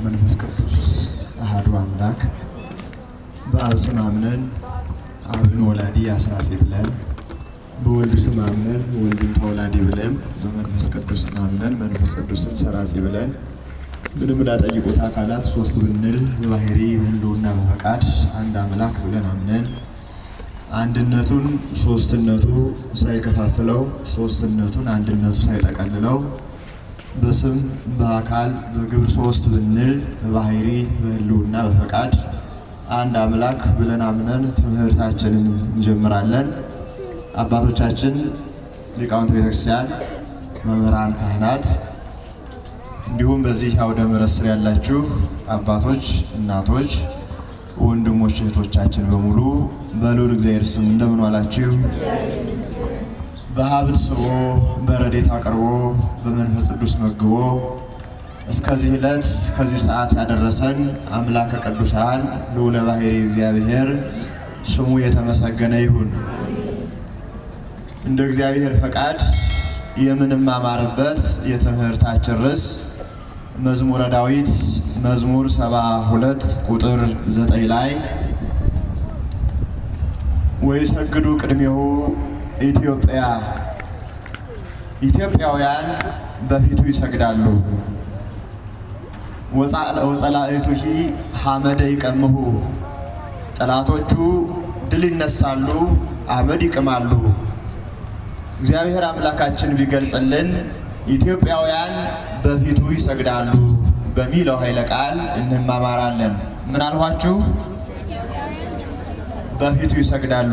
ወመንፈስ ቅዱስ አሐዱ አምላክ በአብ ስም አምነን አብን ወላዲ አስራጺ ብለን በወልድ ስም አምነን ወልድን ተወላዲ ብለን በመንፈስ ቅዱስ አምነን መንፈስ ቅዱስን ሰራጺ ብለን ምንም ላጠይቁት አካላት ሶስት ብንል በባህሪ በህልውና በፈቃድ አንድ አምላክ ብለን አምነን አንድነቱን ሶስትነቱ ሳይከፋፍለው ሶስትነቱን አንድነቱ ሳይጠቀልለው በስም በአካል በግብር ሶስት ብንል በባህሪ በህልውና በፈቃድ አንድ አምላክ ብለን አምነን ትምህርታችንን እንጀምራለን። አባቶቻችን ሊቃውንት ቤተክርስቲያን፣ መምህራን፣ ካህናት እንዲሁም በዚህ አውደ ምሕረት ስር ያላችሁ አባቶች፣ እናቶች፣ ወንድሞች፣ እህቶቻችን በሙሉ በልዑል እግዚአብሔር ስም እንደምን ዋላችሁ? በሀብት ስቦ በረዴት አቅርቦ በመንፈስ ቅዱስ መግቦ እስከዚህ ዕለት ከዚህ ሰዓት ያደረሰን አምላከ ቅዱሳን ልዑለ ባሕርይ እግዚአብሔር ስሙ የተመሰገነ ይሁን። እንደ እግዚአብሔር ፈቃድ የምንማማርበት የትምህርታችን ርዕስ መዝሙረ ዳዊት መዝሙር ሰባ ሁለት ቁጥር ዘጠኝ ላይ ወይሰግዱ ቅድሜሁ ኢትዮጵያ ኢትዮጵያውያን በፊቱ ይሰግዳሉ። ወጸላእቱሂ ሐመደ ይቀምሁ ጠላቶቹ ድል ይነሳሉ፣ አመድ ይቅማሉ። እግዚአብሔር አምላካችን ቢገልጽልን ኢትዮጵያውያን በፊቱ ይሰግዳሉ በሚለው ኃይለ ቃል እንማማራለን። ምን አልኋችሁ? በፊቱ ይሰግዳሉ።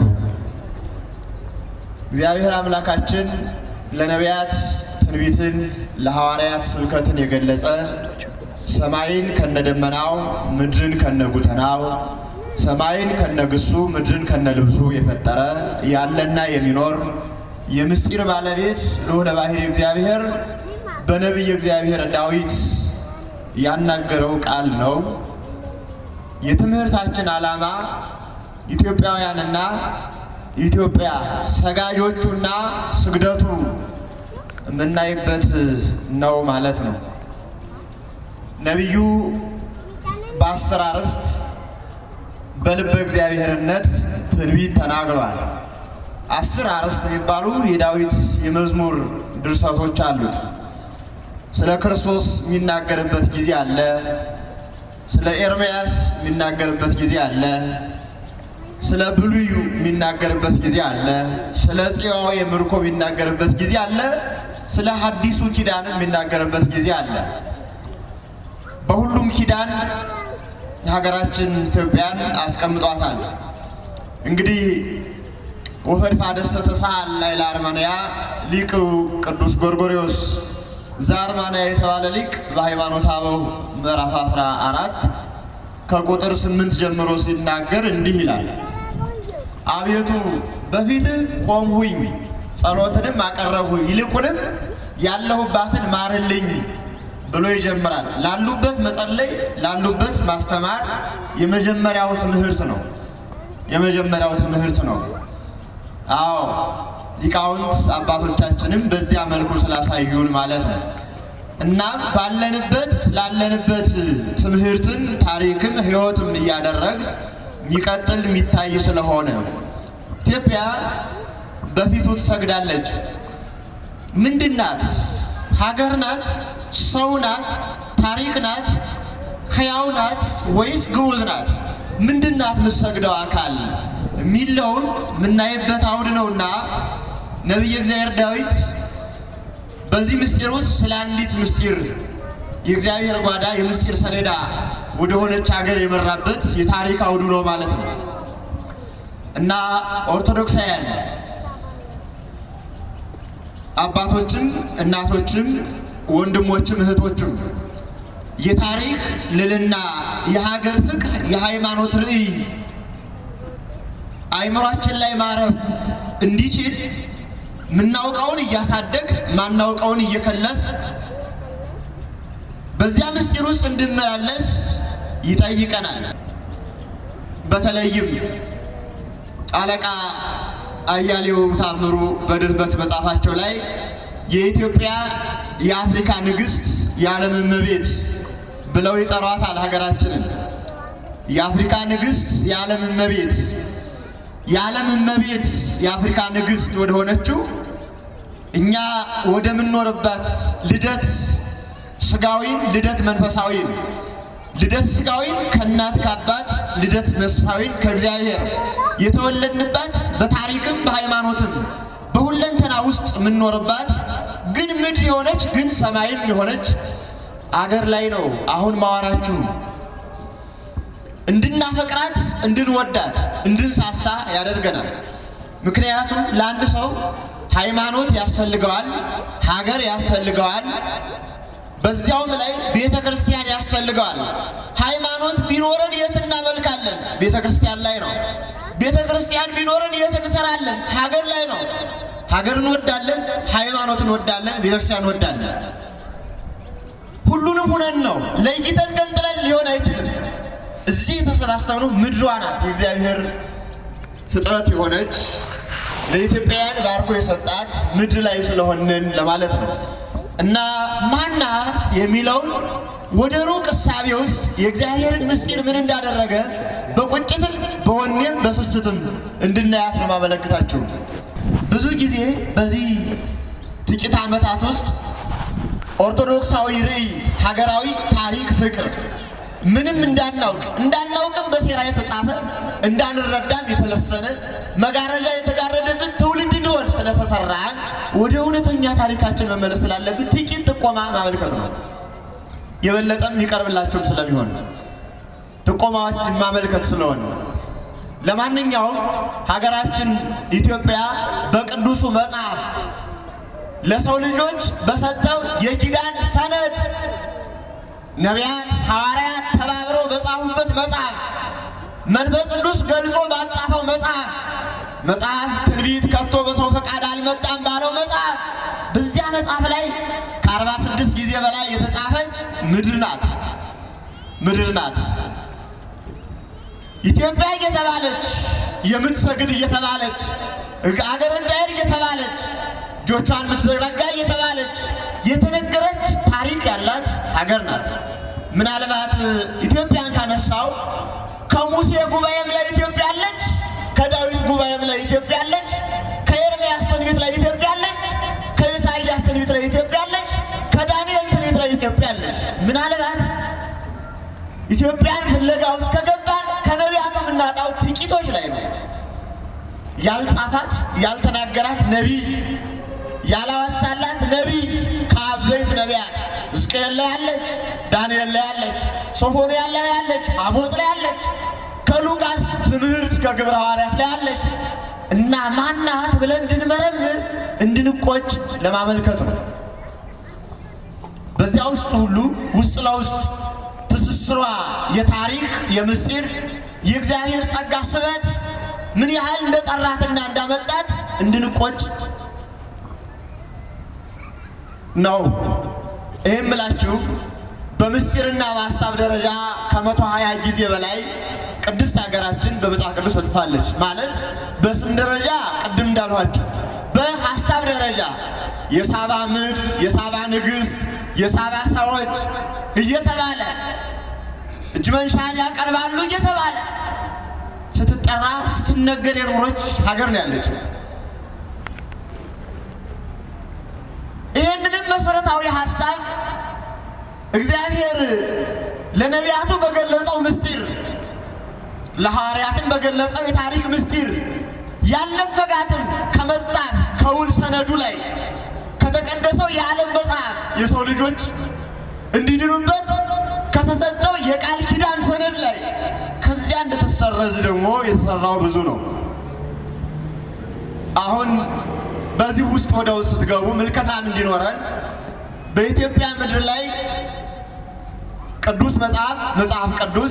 እግዚአብሔር አምላካችን ለነቢያት ትንቢትን ለሐዋርያት ስብከትን የገለጸ ሰማይን ከነደመናው ምድርን ከነጉተናው ሰማይን ከነግሱ ምድርን ከነልብሱ የፈጠረ ያለና የሚኖር የምስጢር ባለቤት ልዑለ ባሕርይ እግዚአብሔር በነቢይ እግዚአብሔር ዳዊት ያናገረው ቃል ነው። የትምህርታችን ዓላማ ኢትዮጵያውያንና ኢትዮጵያ ሰጋጆቹና ስግደቱ የምናይበት ነው ማለት ነው። ነቢዩ በአስር አርዕስት በልበ እግዚአብሔርነት ትንቢት ተናግሯል። አስር አርዕስት የሚባሉ የዳዊት የመዝሙር ድርሰቶች አሉት። ስለ ክርስቶስ የሚናገርበት ጊዜ አለ። ስለ ኤርምያስ የሚናገርበት ጊዜ አለ። ስለ ብሉዩ የሚናገርበት ጊዜ አለ። ስለ ጽዮን የምርኮ የሚናገርበት ጊዜ አለ። ስለ ሐዲሱ ኪዳን የሚናገርበት ጊዜ አለ። በሁሉም ኪዳን ሀገራችን ኢትዮጵያን አስቀምጧታል። እንግዲህ ወፈድፋደ ተሳሃል ላይ ለአርመንያ ሊቅ ቅዱስ ጎርጎሪዎስ ዘአርማንያ የተባለ ሊቅ በሃይማኖተ አበው ምዕራፍ 14 ከቁጥር ስምንት ጀምሮ ሲናገር እንዲህ ይላል። አቤቱ በፊትህ ቆምሁኝ፣ ጸሎትንም አቀረብሁኝ፣ ይልቁንም ያለሁባትን ማርልኝ ብሎ ይጀምራል። ላሉበት መጸለይ፣ ላሉበት ማስተማር የመጀመሪያው ትምህርት ነው። የመጀመሪያው ትምህርት ነው። አዎ ሊቃውንት አባቶቻችንም በዚያ መልኩ ስላሳዩን ማለት ነው። እናም ባለንበት ላለንበት ትምህርትን ታሪክም ሕይወትም እያደረግ የሚቀጥል የሚታይ ስለሆነ ኢትዮጵያ በፊቱ ትሰግዳለች። ምንድን ናት? ሀገር ናት? ሰው ናት? ታሪክ ናት? ሕያው ናት ወይስ ግዑዝ ናት? ምንድን ናት የምትሰግደው አካል የሚለውን የምናይበት አውድ ነውና ነቢየ እግዚአብሔር ዳዊት በዚህ ምስጢር ውስጥ ስለ አንዲት ምስጢር የእግዚአብሔር ጓዳ የምስጢር ሰሌዳ ወደ ሆነች ሀገር የመራበት የታሪክ አውዱ ነው ማለት ነው እና ኦርቶዶክሳውያን አባቶችም እናቶችም ወንድሞችም እህቶችም የታሪክ ልልና የሀገር ፍቅር የሃይማኖት ርዕይ አይምሯችን ላይ ማረፍ እንዲችል ምናውቀውን እያሳደግ ማናውቀውን እየከለስ በዚያ ምስጢር ውስጥ እንድመላለስ ይጠይቀናል። በተለይም አለቃ አያሌው ታምሩ በድርበት መጽሐፋቸው ላይ የኢትዮጵያ የአፍሪካ ንግሥት የዓለም እመቤት ብለው ይጠሯታል ሀገራችንን። የአፍሪካ ንግሥት፣ የዓለም እመቤት፣ የዓለም እመቤት የአፍሪካ ንግሥት ወደ ሆነችው እኛ ወደምንኖርባት ልደት ስጋዊን፣ ልደት መንፈሳዊን፣ ልደት ስጋዊን ከእናት ከአባት፣ ልደት መንፈሳዊን ከእግዚአብሔር የተወለድንባት በታሪክም በሃይማኖትም በሁለንተና ውስጥ የምንኖርባት ግን ምድር የሆነች ግን ሰማይም የሆነች አገር ላይ ነው አሁን ማዋራችሁ። እንድናፈቅራት፣ እንድንወዳት፣ እንድንሳሳ ያደርገናል። ምክንያቱም ለአንድ ሰው ሃይማኖት ያስፈልገዋል፣ ሀገር ያስፈልገዋል፣ በዚያውም ላይ ቤተ ክርስቲያን ያስፈልገዋል። ሃይማኖት ቢኖረን የት እናመልካለን? ቤተ ክርስቲያን ላይ ነው። ቤተ ክርስቲያን ቢኖረን የት እንሰራለን? ሀገር ላይ ነው። ሀገር እንወዳለን፣ ሃይማኖት እንወዳለን፣ ቤተ ክርስቲያን እንወዳለን። ሁሉንም ሁነን ነው ለይተን ገንጥለን ሊሆን አይችልም። እዚህ የተሰባሰብነው ምድሯ ናት የእግዚአብሔር ፍጥረት የሆነች ለኢትዮጵያውያን ባርኮ የሰጣት ምድር ላይ ስለሆንን ለማለት ነው። እና ማናት የሚለውን ወደ ሩቅ እሳቤ ውስጥ የእግዚአብሔርን ምስጢር ምን እንዳደረገ በቁጭትም በወኔም በስስትም እንድናያት ነው ማመለክታችሁ። ብዙ ጊዜ በዚህ ጥቂት ዓመታት ውስጥ ኦርቶዶክሳዊ ርዕይ፣ ሀገራዊ ታሪክ፣ ፍቅር ምንም እንዳናውቅ እንዳናውቅም በሴራ የተጻፈ እንዳንረዳም የተለሰነ መጋረጃ የተጋረደብን ትውልድ እንዲሆን ስለተሰራ ወደ እውነተኛ ታሪካችን መመለስ ስላለብን ጥቂት ጥቆማ ማመልከት ነው። የበለጠም ይቀርብላቸውም ስለሚሆን ጥቆማዎችን ማመልከት ስለሆነ ለማንኛውም ሀገራችን ኢትዮጵያ በቅዱሱ መጽሐፍ ለሰው ልጆች በሰጠው የኪዳን ሰነድ ነቢያት፣ ሐዋርያት ተባብረው በጻፉበት መጽሐፍ መንፈስ ቅዱስ ገልጾ ባጻፈው መጽሐፍ መጽሐፍ ትንቢት ከቶ በሰው ፈቃድ አልመጣም ባለው መጽሐፍ በዚያ መጽሐፍ ላይ ከአርባ ስድስት ጊዜ በላይ የተጻፈች ምድር ናት። ምድር ናት ኢትዮጵያ እየተባለች የምትሰግድ እየተባለች አገረ እግዚአብሔር እየተባለች እጆቿን የምትዘረጋ እየተባለች የተነገረች ታሪክ ያላት ሀገር ናት። ምናልባት ኢትዮጵያን ካነሳው ከሙሴ ጉባኤም ላይ ኢትዮጵያ አለች፣ ከዳዊት ጉባኤም ላይ ኢትዮጵያ አለች፣ ከኤርምያስ ትንቢት ላይ ኢትዮጵያ አለች፣ ከኢሳይያስ ትንቢት ላይ ኢትዮጵያ አለች፣ ከዳንኤል ትንቢት ላይ ኢትዮጵያ አለች። ምናልባት ኢትዮጵያን ፍለጋ ውስጥ ከገባን ከነቢያቱ የምናጣው ጥቂቶች ላይ ነው። ያልጻፋት ያልተናገራት ነቢይ ያላወሳላት ነቢይ ከአበይት ነቢያት ሕዝቅኤል ላይ ያለች፣ ዳንኤል ላይ ያለች፣ ሶፎንያ ላይ ያለች፣ አሞጽ ላይ ያለች፣ ከሉቃስ ትምህርት ከግብረ ሐዋርያት ላይ ያለች እና ማናት ብለን እንድንመረምር እንድንቆጭ ለማመልከት ነው። በዚያ ውስጥ ሁሉ ውስጥ ለውስጥ ትስስሯ የታሪክ የምስጢር የእግዚአብሔር ጸጋ ስበት ምን ያህል እንደጠራትና እንዳመጣት እንድንቆጭ ነው። ይህም ምላችሁ በምስጢርና በሀሳብ ደረጃ ከመቶ ሀያ ጊዜ በላይ ቅድስት ሀገራችን በመጽሐፍ ቅዱስ ተጽፋለች። ማለት በስም ደረጃ ቅድም እንዳልኋችሁ፣ በሀሳብ ደረጃ የሳባ ምድር፣ የሳባ ንግሥት፣ የሳባ ሰዎች እየተባለ እጅ መንሻን ያቀርባሉ እየተባለ ስትጠራ ስትነገር የኖረች ሀገር ነው ያለችው። ይህንንም መሰረታዊ ሀሳብ እግዚአብሔር ለነቢያቱ በገለጸው ምስጢር ለሐዋርያትም በገለጸው የታሪክ ምስጢር ያልነፈጋትም ከመጻፍ ከውል ሰነዱ ላይ ከተቀደሰው የዓለም መጽሐፍ የሰው ልጆች እንዲድኑበት ከተሰጠው የቃል ኪዳን ሰነድ ላይ ከዚያ እንደተሰረዝ ደግሞ የተሰራው ብዙ ነው። አሁን በዚህ ውስጥ ወደ ውስጥ ስትገቡ ምልከታም እንዲኖረን በኢትዮጵያ ምድር ላይ ቅዱስ መጽሐፍ መጽሐፍ ቅዱስ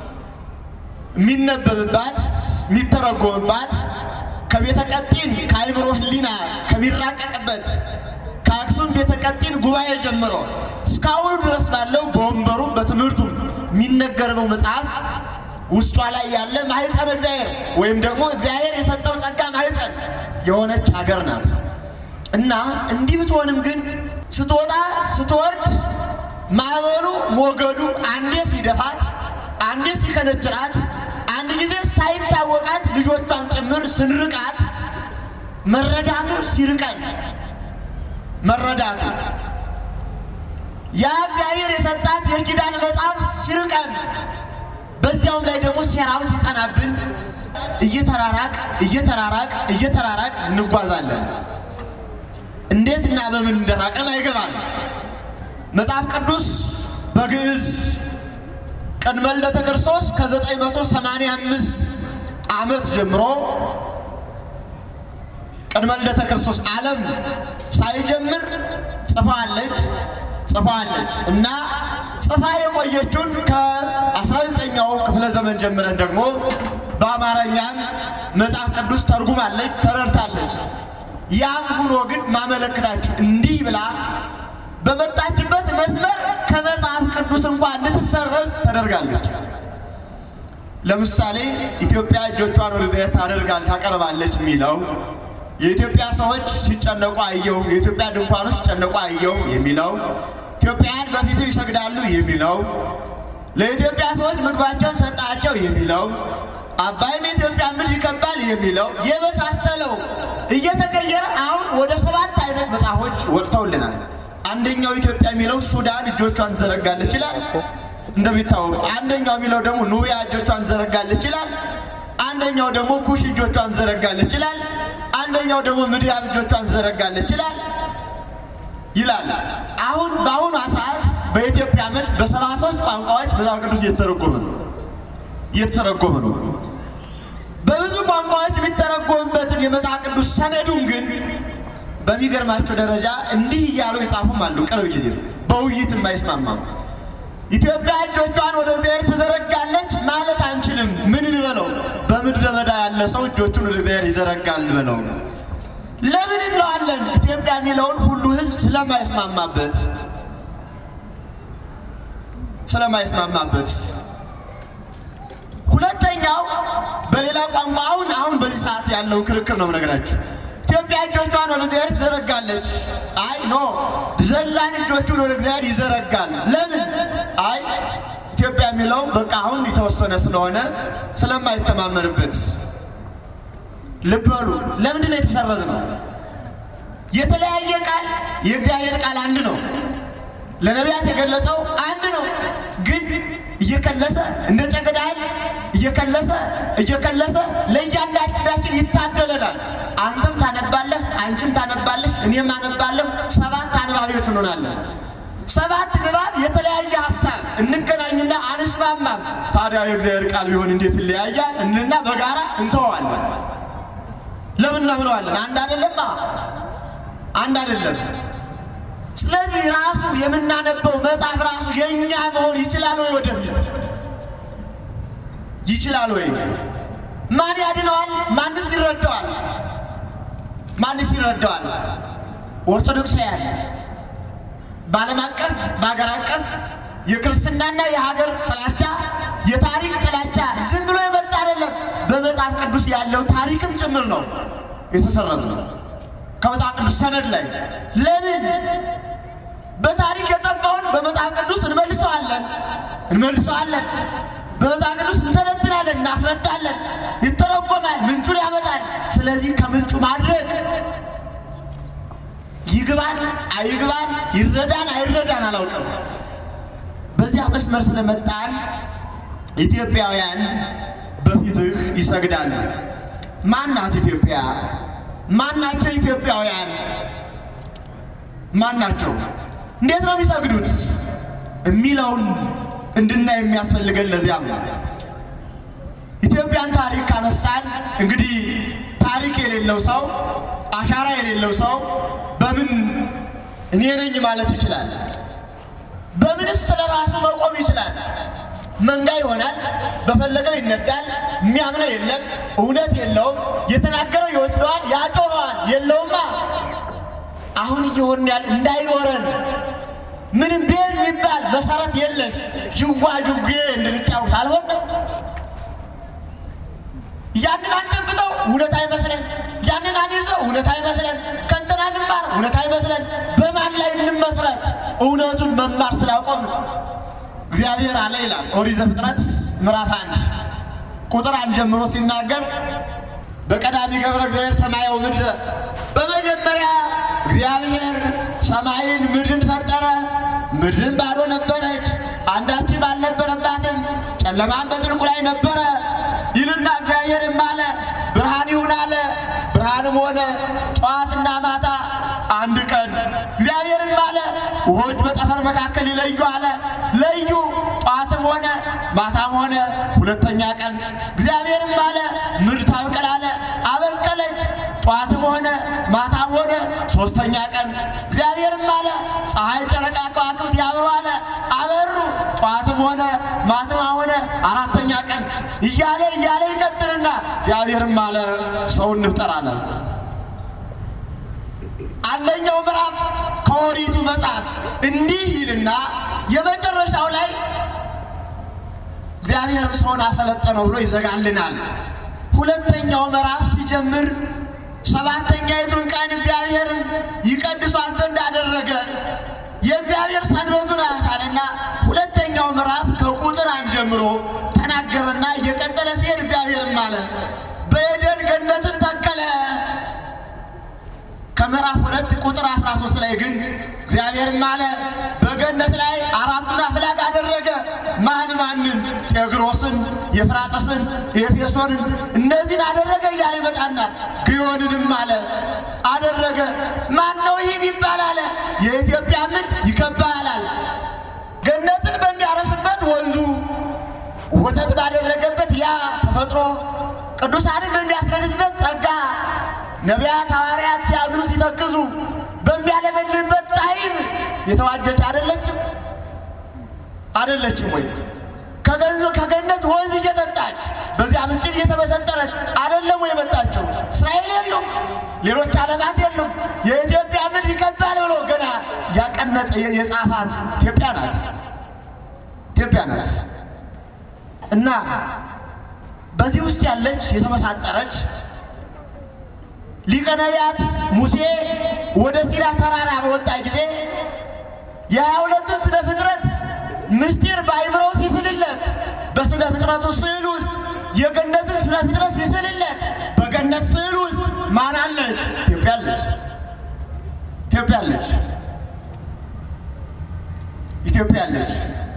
የሚነበብባት የሚተረጎምባት ከቤተ ቀጢን ከአይምሮ ሕሊና ከሚራቀቅበት ከአክሱም ቤተ ቀጢን ጉባኤ ጀምሮ እስካሁኑ ድረስ ባለው በወንበሩም በትምህርቱም የሚነገርበው መጽሐፍ ውስጧ ላይ ያለ ማህፀን እግዚአብሔር ወይም ደግሞ እግዚአብሔር የሰጠው ጸጋ ማህፀን የሆነች ሀገር ናት እና እንዲህ ብትሆንም ግን ስትወጣ ስትወርድ ማዕበሉ ሞገዱ አንዴ ሲደፋት፣ አንዴ ሲከነችራት፣ አንድ ጊዜ ሳይታወቃት ልጆቿን ጭምር ስንርቃት መረዳቱ ሲርቀን መረዳቱ ያ እግዚአብሔር የሰጣት የኪዳን መጽሐፍ ሲርቀን በዚያውም ላይ ደግሞ ሴራው ሲጸናብን እየተራራቅ እየተራራቅ እየተራራቅ እንጓዛለን። እንዴት እና በምን እንደራቀን አይገባል። መጽሐፍ ቅዱስ በግዕዝ ቅድመ ልደተ ክርስቶስ ከ985 ዓመት ጀምሮ ቅድመ ልደተ ክርስቶስ ዓለም ሳይጀምር ጽፋለች ጽፋለች እና ጽፋ የቆየችውን ከ19ኛው ክፍለ ዘመን ጀምረን ደግሞ በአማርኛም መጽሐፍ ቅዱስ ተርጉማለች ተረድታለች። ያም ሁኖ ግን ማመለክታችሁ እንዲህ ብላ በመጣችበት መስመር ከመጽሐፍ ቅዱስ እንኳን እንድትሰረዝ ተደርጋለች። ለምሳሌ ኢትዮጵያ እጆቿን ወደ እግዚአብሔር ታደርጋል ታቀርባለች የሚለው የኢትዮጵያ ሰዎች ሲጨነቁ አየው፣ የኢትዮጵያ ድንኳኖች ሲጨነቁ አየው የሚለው ኢትዮጵያውያን በፊቱ ይሰግዳሉ የሚለው ለኢትዮጵያ ሰዎች ምግባቸውን ሰጣቸው የሚለው አባይም የኢትዮጵያ ምድር ይከባል የሚለው የመሳሰለው እየተቀየረ አሁን ወደ ሰባት አይነት መጽሐፎች ወጥተውልናል። አንደኛው ኢትዮጵያ የሚለው ሱዳን እጆቿን ትዘረጋለች ይላል እንደሚታወቀው። አንደኛው የሚለው ደግሞ ኑቢያ እጆቿን ትዘረጋለች ይላል። አንደኛው ደግሞ ኩሽ እጆቿን ትዘረጋለች ይላል። አንደኛው ደግሞ ምድያም እጆቿን ትዘረጋለች ይላል ይላል። አሁን በአሁኑ ሰዓት በኢትዮጵያ ምድር በሰባ ሶስት ቋንቋዎች መጽሐፍ ቅዱስ እየተተረጎመ ነው እየተተረጎመ ነው። በብዙ ቋንቋዎች የሚተረጎምበትን የመጽሐፍ ቅዱስ ሰነዱን ግን በሚገርማቸው ደረጃ እንዲህ እያሉ የጻፉም አሉ። ቅርብ ጊዜ በውይይት የማይስማማም ኢትዮጵያ እጆቿን ወደ እግዚአብሔር ትዘረጋለች ማለት አንችልም። ምን እንበለው? በምድረ በዳ ያለ ሰው እጆቹን ወደ እግዚአብሔር ይዘረጋል እንበለው። ለምን እንለዋለን? ኢትዮጵያ የሚለውን ሁሉ ሕዝብ ስለማይስማማበት ስለማይስማማበት። ሁለተኛው በሌላ ቋንቋ አሁን አሁን በዚህ ሰዓት ያለው ክርክር ነው የምነግራችሁ። ኢትዮጵያ እጆቿን ወደ እግዚአብሔር ትዘረጋለች። አይ ኖ ዘላን እጆቹን ወደ እግዚአብሔር ይዘረጋል። ለምን? አይ ኢትዮጵያ የሚለው በቃ አሁን የተወሰነ ስለሆነ ስለማይተማመንበት። ልብ በሉ። ለምንድን ነው የተሰረዝ ነው? የተለያየ ቃል የእግዚአብሔር ቃል አንድ ነው። ለነቢያት የገለጸው አንድ ነው። ግን እየከለሰ እንደ ጨገዳል እየከለሰ እየከለሰ ለእያንዳንዳችን ይታደለናል። አንተም ታነባለህ፣ አንቺም ታነባለሽ፣ እኔም አነባለሁ። ሰባት አንባቢዎች እንሆናለን። ሰባት ንባብ የተለያየ ሀሳብ እንገናኝና አንስማማም። ታዲያ የእግዚአብሔር ቃል ቢሆን እንዴት ይለያያል? እንና በጋራ እንተዋለን። ለምን እናምነዋለን? አንድ አይደለማ፣ አንድ አይደለም። ስለዚህ ራሱ የምናነበው መጽሐፍ ራሱ የእኛ መሆን ይችላል ወይ? ወደፊት ይችላል ወይ? ማን ያድነዋል? ማንስ ይረዳዋል? ማንስ ይረዳዋል? ኦርቶዶክሳውያን በዓለም አቀፍ በሀገር አቀፍ የክርስትናና የሀገር ጥላቻ የታሪክ ጥላቻ ዝም ብሎ የመጣ አይደለም። በመጽሐፍ ቅዱስ ያለው ታሪክም ጭምር ነው የተሰረዝ ነው ከመጽሐፍ ቅዱስ ሰነድ ላይ ለምን በታሪክ የጠፋውን በመጽሐፍ ቅዱስ እንመልሰዋለን እንመልሰዋለን። በመጽሐፍ ቅዱስ እንተነትናለን፣ እናስረዳለን። ይተረጎማል፣ ምንጩን ያመጣል። ስለዚህ ከምንጩ ማድረግ ይግባን አይግባን፣ ይረዳን አይረዳን አላውቅም። በዚያ መስመር ስለመጣን ኢትዮጵያውያን በፊትህ ይሰግዳሉ። ማናት ኢትዮጵያ? ማናቸው ኢትዮጵያውያን? ማናቸው? እንዴት ነው የሚሰግዱት የሚለውን እንድናይ የሚያስፈልገን ለዚያም ነው። ኢትዮጵያን ታሪክ ካነሳን እንግዲህ ታሪክ የሌለው ሰው አሻራ የሌለው ሰው በምን እኔ ነኝ ማለት ይችላል? በምንስ ስለ ራሱ መቆም ይችላል? መንጋ ይሆናል፣ በፈለገው ይነዳል፣ የሚያምነው የለም፣ እውነት የለውም፣ የተናገረው ይወስደዋል፣ ያጮኸዋል፣ የለውማ። አሁን እየሆን ያል እንዳይኖረን ምንም ቤዝ የሚባል መሰረት የለሽ ጅዋ ጅዌ እንድንጫወት አልሆነም። ያንን አንጨብጠው እውነት አይመስለን፣ ያንን አንይዘው እውነት አይመስለን፣ ከእንትና እንማር እውነት አይመስለን። በማን ላይ እንመስረት? እውነቱን መማር ስላቆም እግዚአብሔር አለ ይላል ኦሪት ዘፍጥረት ምዕራፍ አንድ ቁጥር አንድ ጀምሮ ሲናገር በቀዳሚ ገብረ እግዚአብሔር ሰማያዊ ምድረ በመጀመሪያ እግዚአብሔር ሰማይን ምድርን ፈጠረ። ምድርን ባዶ ነበረች፣ አንዳችም አልነበረባትም፣ ጨለማም በጥልቁ ላይ ነበረ ይልና እግዚአብሔርም አለ ብርሃን ይሁን አለ። ብርሃንም ሆነ። ጠዋትና ማታ አንድ ቀን። እግዚአብሔርም አለ ውሆች በጠፈር መካከል ይለዩ አለ። ለዩ። ጠዋትም ሆነ ማታም ሆነ ሁለተኛ ቀን። እግዚአብሔርም አለ ምድር ታብቅል አለ። አበቀለች። ጠዋትም ሆነ ማታም ሆነ ሶስተኛ ቀን። እግዚአብሔርም አለ ፀሐይ፣ ጨረቃ፣ ከዋክብት ያብሩ አለ። አበሩ። ጠዋትም ሆነ ማታም ሆነ አራተኛ ቀን እያለ እያለ ይቀጥልና እግዚአብሔርም አለ ሰው እንፍጠር አለ። አንደኛው ምዕራፍ ከኦሪቱ መጽሐፍ እንዲህ ይልና የመጨረሻው ላይ እግዚአብሔርም ሰውን አሰለጠነው ብሎ ይዘጋልናል። ሁለተኛው ምዕራፍ ሲጀምር ሰባተኛይቱን ቀን እግዚአብሔርን ይቀድሷት ዘንድ አደረገ። የእግዚአብሔር ሰንበቱ ናት አለና ሁለተኛው ምዕራፍ ከቁጥር አንድ ጀምሮ ተናገረና እየቀጠለ ሲሄድ እግዚአብሔርም አለ በኤደን ገነትን ተከለ። ከምዕራፍ ሁለት ቁጥር 13 ላይ ግን እግዚአብሔርም አለ በገነት ላይ አራቱን አፍላግ አደረገ። ማን ማንን? ጤግሮስን፣ የፍራጥስን፣ የኤፌሶንን እነዚህን አደረገ እያለ ይመጣና ግዮንንም አለ አደረገ። ማን ነው ይህ ቢባል አለ የኢትዮጵያ ምን ይከባላል። ገነትን በሚያረስበት ወንዙ ወተት ባደረገበት ያ ተፈጥሮ ቅዱሳንን በሚያስረድስበት ጸጋ ነቢያት ሐዋርያት ሲያዝኑ ሲተክዙ በሚያለመልምበት ጣዕም የተዋጀች አይደለችም አይደለችም ወይ? ከገንዞ ከገነት ወንዝ እየጠጣች በዚያ ምስጢር እየተመሰጠረች አይደለም ወይ የመጣቸው? እስራኤል የሉም፣ ሌሎች ዓለማት የሉም። የኢትዮጵያ ምድር ይከባል ብሎ ገና ያቀነጸ የጻፋት ኢትዮጵያ ናት። ኢትዮጵያ ናት እና በዚህ ውስጥ ያለች የተመሳጠረች ሊቀ ነቢያት ሙሴ ወደ ሲና ተራራ በወጣ ጊዜ የሀያ ሁለቱን ስነ ፍጥረት ምስጢር በአይምሮው ሲስልለት በስነ ፍጥረቱ ስዕል ውስጥ የገነትን ስነ ፍጥረት ሲስልለት በገነት ስዕል ውስጥ ማን አለች? ኢትዮጵያ አለች። ኢትዮጵያ አለች። ኢትዮጵያ አለች።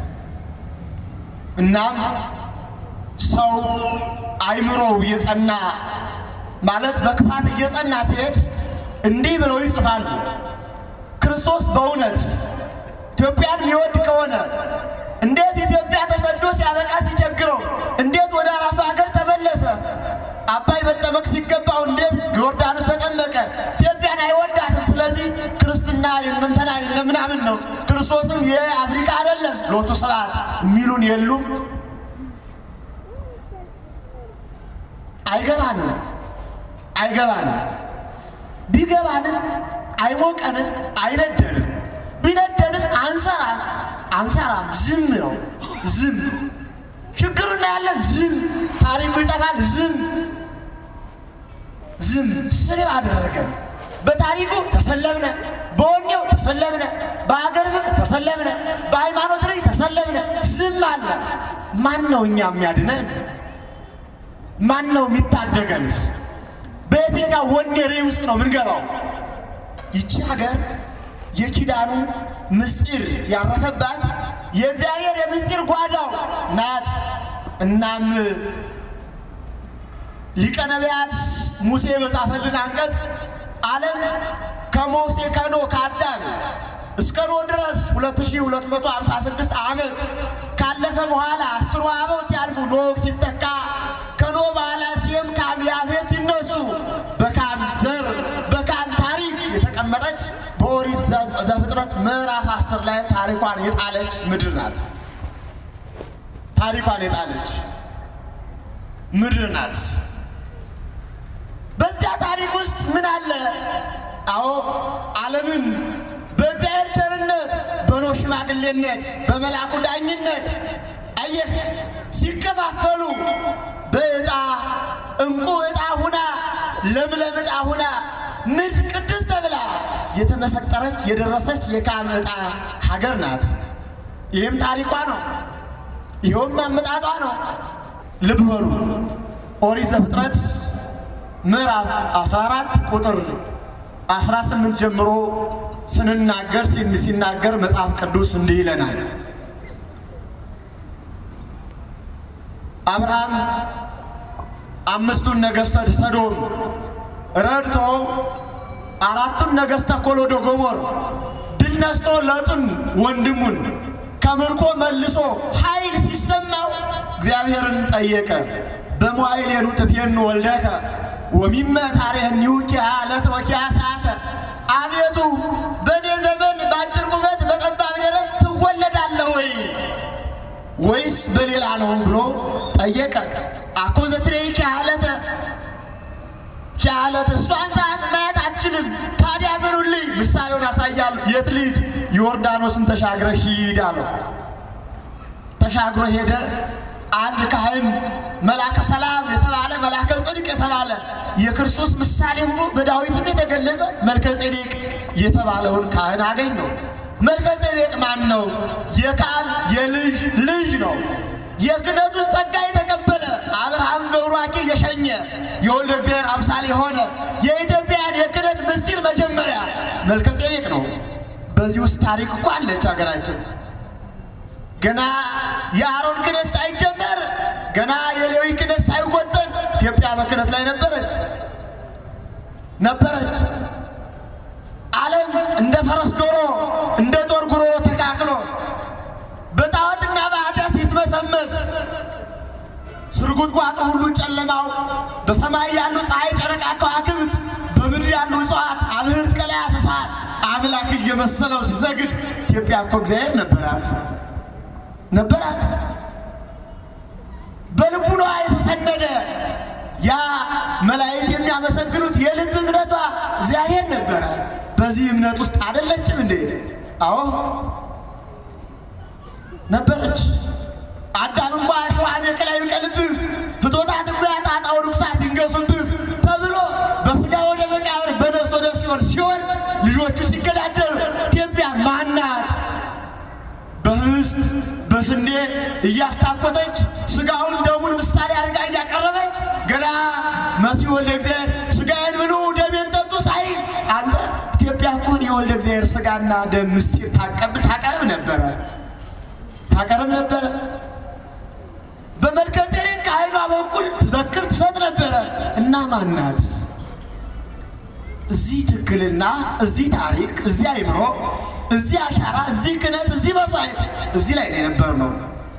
እናም ሰው አይምሮው የጸና ማለት በክፋት እየጸና ሲሄድ እንዲህ ብለው ይጽፋሉ። ክርስቶስ በእውነት ኢትዮጵያን የሚወድ ከሆነ እንዴት ኢትዮጵያ ተሰዶ ሲያበቃ ሲቸግረው እንዴት ወደ ራሱ ሀገር ተመለሰ? አባይ መጠመቅ ሲገባው እንዴት ዮርዳኖስ ተጠመቀ? ኢትዮጵያን አይወዳትም። ስለዚህ ክርስትና የእንትና የለ ምናምን ነው። ክርስቶስም የአፍሪካ አይደለም ሎቱ ስብሐት የሚሉን የሉም። አይገባንም አይገባንም። ቢገባንም አይሞቀንም፣ አይነደንም። ቢነደንም አንሰራም አንሰራም። ዝም ነው ዝም። ችግሩ እናያለን፣ ዝም። ታሪኩ ይጠፋል፣ ዝም ዝም። ስድብ አደረገን። በታሪኩ ተሰለብነ፣ በወኔው ተሰለብነ፣ በሀገር ፍቅር ተሰለብነ፣ በሃይማኖት ላይ ተሰለብነ። ዝም አለ። ማን ነው እኛ የሚያድነን? ማን ነው የሚታደገንስ? በየትኛው ወኔ ሬ ውስጥ ነው ምንገባው? ይቺ ሀገር የኪዳኑ ምስጢር ያረፈባት የእግዚአብሔር የምስጢር ጓዳው ናት። እናም ሊቀ ነቢያት ሙሴ በጻፈልን አንቀጽ ዓለም ከሞሴ ከኖ ከአዳም እስከ ኖ ድረስ 2256 ዓመት ካለፈ በኋላ አስሩ አበው ሲያልፉ ኖህ ሲተካ ከኖ በኋላ ሴም፣ ካም፣ ያፌት ሲነሱ በካም ዘር በካም ታሪክ የተቀመጠች በኦሪት ዘፍጥረት ምዕራፍ አስር ላይ ታሪኳን የጣለች ምድር ናት። ታሪኳን የጣለች ምድር ናት። በዚያ ታሪክ ውስጥ ምን አለ? አዎ ዓለምን በእግዚአብሔር ቸርነት በኖህ ሽማግሌነት በመልአኩ ዳኝነት አየህ ሲከፋፈሉ በዕጣ እንቁ ዕጣ ሁና ለምለም ዕጣ ሁና ምድር ቅድስት ተብላ የተመሰጠረች የደረሰች የካም ዕጣ ሀገር ናት። ይህም ታሪኳ ነው። ይኸውም አመጣጧ ነው። ልብ በሉ ኦሪት ዘፍጥረት ምዕራፍ 14 ቁጥር 18 ጀምሮ ስንናገር ሲናገር መጽሐፍ ቅዱስ እንዲህ ይለናል። አብርሃም አምስቱን ነገሥተ ሰዶም ረድቶ አራቱን ነገሥተ ኮሎዶ ጎሞር ድል ነስቶ ሎጥን ወንድሙን ከምርኮ መልሶ ኃይል ሲሰማው እግዚአብሔርን ጠየቀ። በመዋዕሌኑ ትፌኑ ወልደከ ወሚመ ታሬህኒሁ ኪያ ዕለት ወኪያ ሰዓተ፣ አቤቱ በእኔ ዘመን በአጭር ቁመት በጠባብ ደረት ትወለዳለህ ወይ ወይስ በሌላ ነው ብሎ ጠየቀ። አኮ ዘትሬይ ኪያ ዕለተ ኪያ ዕለት እሷን ሰዓት ማየት አችልም። ታዲያ ምኑልኝ ምሳሌውን አሳያለሁ። የት ልሂድ? ዮርዳኖስን ተሻግረ ሂድ አለው። ተሻግሮ ሄደ። አንድ ካህን መላከ ሰላም የተባለ መላከ ጽድቅ የተባለ የክርስቶስ ምሳሌ ሆኖ በዳዊትም የተገለጸ መልከ ጼዴቅ የተባለውን ካህን አገኘው። መልከ ጼዴቅ ማን ነው? የካም የልጅ ልጅ ነው። የክህነቱን ጸጋ የተቀበለ አብርሃም በቡራኬ የሸኘ የወልደ እግዚአብሔር አምሳል የሆነ የኢትዮጵያን የክህነት ምስጢር መጀመሪያ መልከ ጼዴቅ ነው። በዚህ ውስጥ ታሪክ እኮ አለች ሀገራችን። ገና የአሮን ክህነት ሳይጀመር ገና የሌዊ ክህነት ሳይወጠን ኢትዮጵያ በክህነት ላይ ነበረች ነበረች። ዓለም እንደ ፈረስ ዶሮ እንደ ጦር ጉሮ ተካክሎ በጣዖትና በኃጢአት ሲትመሰመስ ስርጉጥጓጡ ሁሉ ጨለማው በሰማይ ያሉ ፀሐይ፣ ጨረቃ፣ ከዋክብት በምድር ያሉ እጽዋት፣ አብህርት፣ ቀላያት፣ እሳት አምላክ እየመሰለው ሲዘግድ ኢትዮጵያ እኮ እግዚአብሔር ነበራት ነበራት በልቡኗ የተሰነደ ያ መላእክት የሚያመሰግኑት የልብ እምነቷ እግዚአብሔር ነበረ። በዚህ እምነት ውስጥ አደለችም እንዴ? አዎ ነበረች። አዳም እንኳ ሸዋን የከላይ ቀልብህ ፍቶታት እኮ ያጣጣው ርኩሳት ይንገሱብህ ተብሎ በስጋ ወደ መቃብር በነፍስ ወደ ሲኦል ሲወርድ ልጆቹ ሲገዳደሩ ኢትዮጵያ ማናት? በህብስት በስንዴ እያስታኮተች ስጋውን ደሙን ምሳሌ አድርጋ እያቀረበች ገና መሲህ ወልደ እግዚአብሔር ስጋዬን ብሉ ደሜን ጠጡ ሳይል አንተ ኢትዮጵያ እኮ የወልደ እግዚአብሔር ስጋና ደም ምስጢር ታቀብል ታቀርብ ነበረ ታቀርብ ነበረ። በመልከ ጼዴቅ ከዓይኗ በኩል ትዘክር ትሰጥ ነበረ እና ማናት? እዚህ ትክክልና እዚህ ታሪክ እዚህ አይምሮ እዚህ አሻራ እዚህ ክህነት እዚህ መስዋዕት እዚህ ላይ ነው የነበርነው።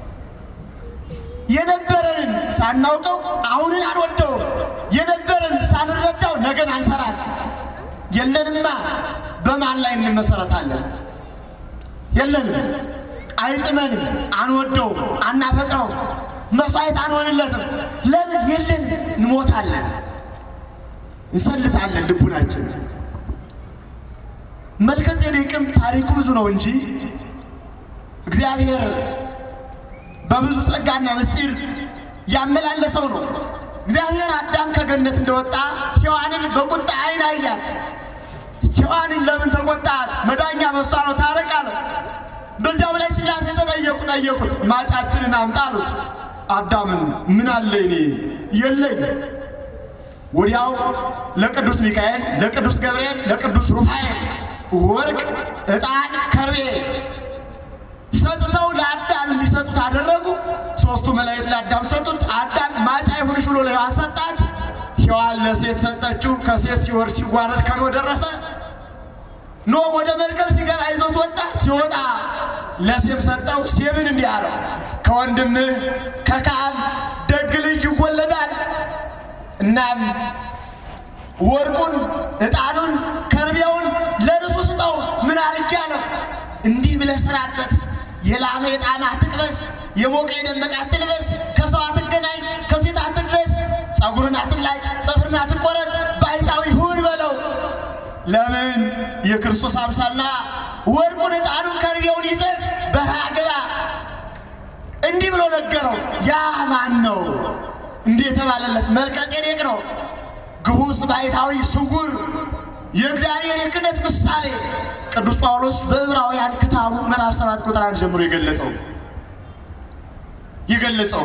የነበረንን ሳናውቀው አሁንን አንወደውም። የነበረን ሳንረዳው ነገን አንሰራል። የለንማ በማን ላይ እንመሰረታለን? የለንም፣ አይጥመንም፣ አንወደውም፣ አናፈቅረውም፣ መስዋዕት አንሆንለትም። ለምን? የለን፣ እንሞታለን፣ እንሰልታለን ልቡናችን መልከ ጼዴቅም ታሪኩ ብዙ ነው እንጂ እግዚአብሔር በብዙ ጸጋና ምስጢር ያመላለሰው ነው። እግዚአብሔር አዳም ከገነት እንደወጣ ሔዋንን በቁጣ ዓይን አያት። ሔዋንን ለምን ተቆጣት? መዳኛ በሷ ነው ታረቅ አለ። በዚያው ላይ ሥላሴ ተጠየቁ ጠየቁት። ማጫችንን አምጣ አሉት። አዳምን ምን አለ እኔ የለኝ። ወዲያው ለቅዱስ ሚካኤል፣ ለቅዱስ ገብርኤል፣ ለቅዱስ ሩፋኤል ወርቅ፣ ዕጣን፣ ከርቤ ሰጥተው ለአዳም እንዲሰጡት አደረጉ። ሦስቱ መላእክት ለአዳም ሰጡት። አዳም ማጫ ይሁንሽ ብሎ ለሔዋን ሰጣት። ሔዋን ለሴት ሰጠችው። ከሴት ሲወርድ ሲጓረድ ከኖ ደረሰ። ኖ ወደ መርከብ ሲገባ ይዞት ወጣ። ሲወጣ ለሴም ሰጠው። ሴምን እንዲህ አለው፣ ከወንድምህ ከካም ደግ ልጅ ይወለዳል። እናም ወርቁን፣ ዕጣኑን፣ ከርቤውን ለርሱ ስጠው። ምን አርጌ አለው። እንዲህ ብለህ ስራበት። የላመ የጣመ አትቅመስ፣ የሞቀ የደመቀ አትልበስ፣ ከሰው አትገናኝ፣ ከሴት አትድረስ፣ ጸጉርን አትላጭ፣ ጥፍርን አትቆረጥ፣ ባሕታዊ ሁን በለው። ለምን የክርስቶስ አምሳልና ወርቁን፣ ዕጣኑን፣ ከርቤውን ይዘህ በረሃ ግባ። እንዲህ ብሎ ነገረው። ያ ማን ነው? እንዲህ የተባለለት መልከ ጼዴቅ ነው። ግሁስ ባሕታዊ ስውር የእግዚአብሔር የክህነት ምሳሌ ቅዱስ ጳውሎስ በዕብራውያን ክታቡ ምዕራፍ ሰባት ቁጥር አንድ ጀምሮ የገለጸው የገለጸው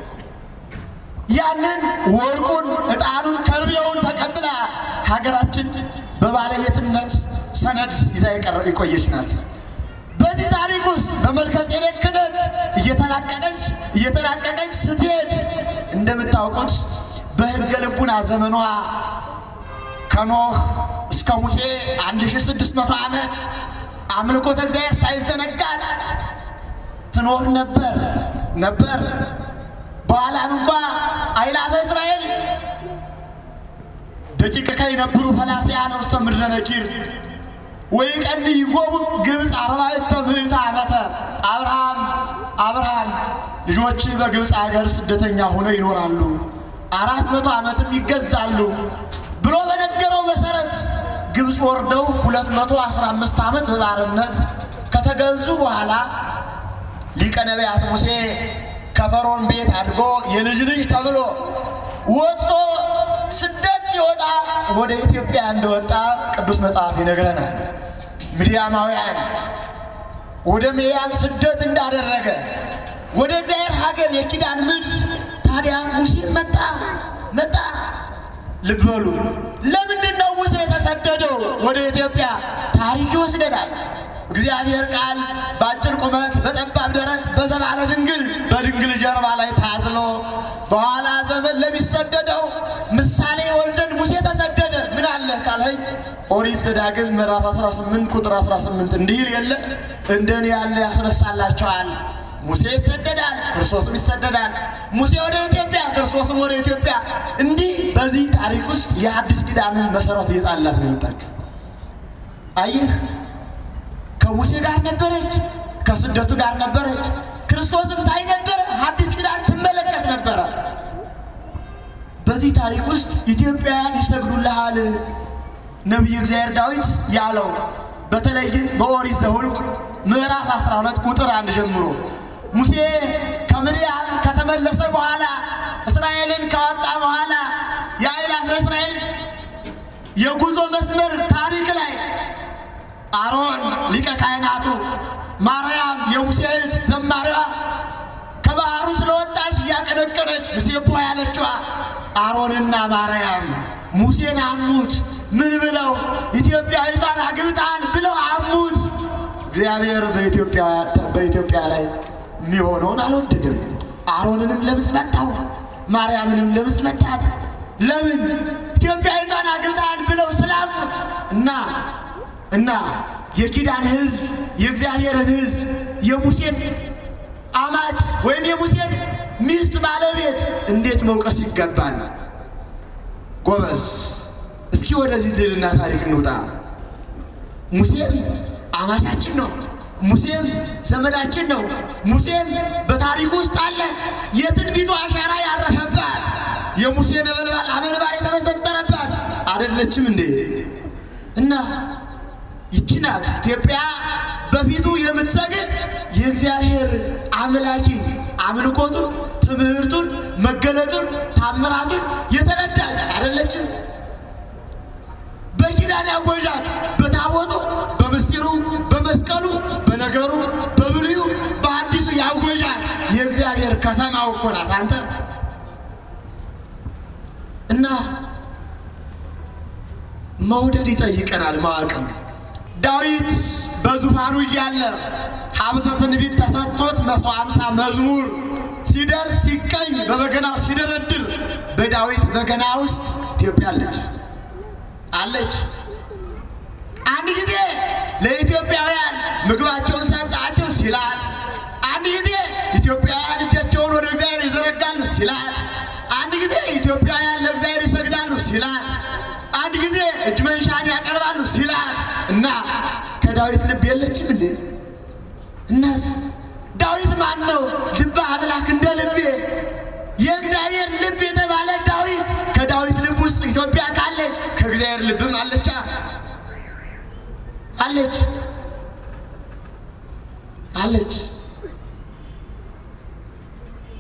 ያንን ወርቁን፣ ዕጣኑን፣ ከርቤውን ተቀብላ ሀገራችን በባለቤትነት ሰነድ ይዛ የቆየች ናት። በዚህ ታሪክ ውስጥ በመልከ ጼዴቅ ክህነት እየተላቀቀች እየተላቀቀች ስትሄድ እንደምታውቁት በሕገ ልቡና ዘመኗ ከኖህ እስከ ሙሴ 1600 ዓመት አምልኮተ እግዚአብሔር ሳይዘነጋት ትኖር ነበር ነበር። በኋላም እንኳ አእላፈ እስራኤል ደቂቀ ከይነብሩ ፈላስያነ ውስተ ምድረ ነኪር ወይቀንይዎሙ ግብፅ አርባዕተ ምዕተ ዓመተ አብርሃም አብርሃም ልጆች በግብፅ ሀገር ስደተኛ ሆነው ይኖራሉ፣ አራት መቶ ዓመትም ይገዛሉ ብሎ በነገረው መሰረት ግብፅ ወርደው ሁለት መቶ አስራ አምስት ዓመት በባርነት ከተገዙ በኋላ ሊቀ ነቢያት ሙሴ ከፈርዖን ቤት አድጎ የልጅ ልጅ ተብሎ ወጥቶ ስደት ሲወጣ ወደ ኢትዮጵያ እንደወጣ ቅዱስ መጽሐፍ ይነግረናል። ምድያማውያን ወደ ምድያም ስደት እንዳደረገ ወደ እግዚአብሔር ሀገር የኪዳን ምድር ታዲያ ሙሴ መጣ መጣ። ልብ በሉ። ለምንድን ነው ሙሴ የተሰደደው ወደ ኢትዮጵያ? ታሪክ ይወስደናል። እግዚአብሔር ቃል በአጭር ቁመት በጠባብ ደረት በዘባለ ድንግል በድንግል ጀርባ ላይ ታዝሎ በኋላ ዘመን ለሚሰደደው ምሳሌ ይሆን ዘንድ ሙሴ ተሰደደ። ምን አለ ካለኝ ኦሪት ዘዳግም ምዕራፍ 18 ቁጥር 18 እንዲህ ይል የለ እንደኔ ያለ ያስነሳላቸዋል። ሙሴ ይሰደዳል፣ ክርስቶስም ይሰደዳል። ሙሴ ወደ ኢትዮጵያ፣ ክርስቶስም ወደ ኢትዮጵያ። እንዲህ በዚህ ታሪክ ውስጥ የአዲስ ኪዳንን መሰረት እየጣላት ነው የመጣችሁ። አየህ ከሙሴ ጋር ነበረች፣ ከስደቱ ጋር ነበረች። ክርስቶስም ታይ ነበረ፣ አዲስ ኪዳን ትመለከት ነበረ። በዚህ ታሪክ ውስጥ ኢትዮጵያውያን ይሰግዱልሃል ነቢዩ እግዚአብሔር ዳዊት ያለው በተለይም በኦሪት ዘኍልቍ ምዕራፍ 12 ቁጥር አንድ ጀምሮ ሙሴ ከምድያም ከተመለሰ በኋላ እስራኤልን ካወጣ በኋላ የአእላፈ እስራኤል የጉዞ መስመር ታሪክ ላይ አሮን ሊቀ ካህናቱ፣ ማርያም የሙሴ እህት ዘማሪዋ ከባህሩ ስለወጣች እያቀነቀነች ሙሴቦ ያለችዋ አሮንና ማርያም ሙሴን አሙት። ምን ብለው ኢትዮጵያዊቷን አግብታን ብለው አሙት። እግዚአብሔር በኢትዮጵያ ላይ የሚሆነውን አልወደድም። አሮንንም ለምጽ መታው፣ ማርያምንም ለምጽ መታት። ለምን ኢትዮጵያዊቷን አግብታን ብለው ስላሙት እና እና የኪዳን ሕዝብ የእግዚአብሔርን ሕዝብ የሙሴን አማች ወይም የሙሴን ሚስት ባለቤት እንዴት መውቀስ ይገባል? ጎበዝ፣ እስኪ ወደዚህ ድልና ታሪክ እንውጣ። ሙሴም አማቻችን ነው። ሙሴም ዘመዳችን ነው። ሙሴም በታሪክ ውስጥ አለ። የትንቢቱ አሻራ ያረፈባት የሙሴ ነበልባል አመልባል የተመሰጠረባት አይደለችም እንዴ? እና ይቺ ናት ኢትዮጵያ በፊቱ የምትሰግድ የእግዚአብሔር አምላኪ አምልኮቱን፣ ትምህርቱን፣ መገለጡን፣ ታምራቱን የተረዳች አይደለችም? በኪዳን ያወጃት በታቦቱ በምስጢሩ በመስቀሉ በነገሩ በብሉዩ በአዲሱ ያወጃት የእግዚአብሔር ከተማው እኮ ናት አንተ እና መውደድ ይጠይቀናል ማወቅም ዳዊት በዙፋኑ እያለ ሀብተ ትንቢት ተሰጥቶት መቶ አምሳ መዝሙር ሲደርስ ሲቀኝ በበገናው ሲደረድር በዳዊት በገና ውስጥ ኢትዮጵያ አለች አለች። አንድ ጊዜ ለኢትዮጵያውያን ምግባቸውን ሰጣቸው ሲላት፣ አንድ ጊዜ ኢትዮጵያውያን እጃቸውን ወደ እግዚአብሔር ይዘረጋሉ ሲላት፣ አንድ ጊዜ ኢትዮጵያውያን ለእግዚአብሔር ይሰግዳሉ ሲላት፣ አንድ ጊዜ እጅ መንሻን ያቀርባሉ ሲላት እና ከዳዊት ልብ የለችም እንዴ? እናስ ዳዊት ማን ነው? ልበ አምላክ እንደ ልቤ የእግዚአብሔር ልብ የተባለ ዳዊት ከዳዊት ልብ ውስጥ ኢትዮጵያ ካለች ከእግዚአብሔር ልብም አለቻ አለች አለች።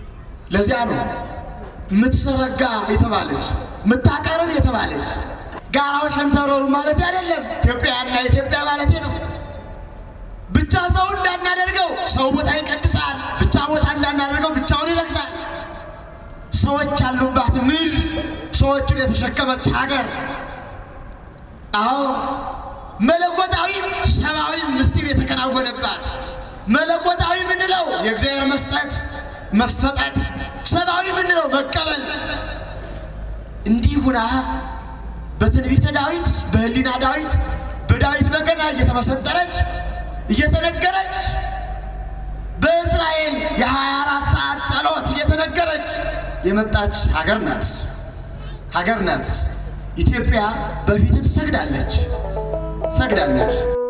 ለዚያ ነው የምትዘረጋ የተባለች የምታቀርብ የተባለች ጋራው ሸንተረሩ ማለት አይደለም። ኢትዮጵያና ኢትዮጵያ ማለት ነው። ብቻ ሰው እንዳናደርገው ሰው ቦታ ይቀድሳል። ብቻ ቦታ እንዳናደርገው ብቻውን ይረክሳል። ሰዎች ያሉባት ምድር፣ ሰዎችን የተሸከመች ሀገር። አዎ መለኮታዊ ሰብአዊ ምስጢር የተከናወነባት መለኮታዊ ምንለው የእግዚአብሔር መስጠት መሰጠት፣ ሰብአዊ ምንለው መቀበል። እንዲህ ሁና በትንቢተ ዳዊት በህሊና ዳዊት በዳዊት በገና እየተመሰጠረች እየተነገረች በእስራኤል የ24 ሰዓት ጸሎት እየተነገረች የመጣች ሀገር ናት ሀገር ናት። ኢትዮጵያ በፊት ትሰግዳለች ሰግዳለች።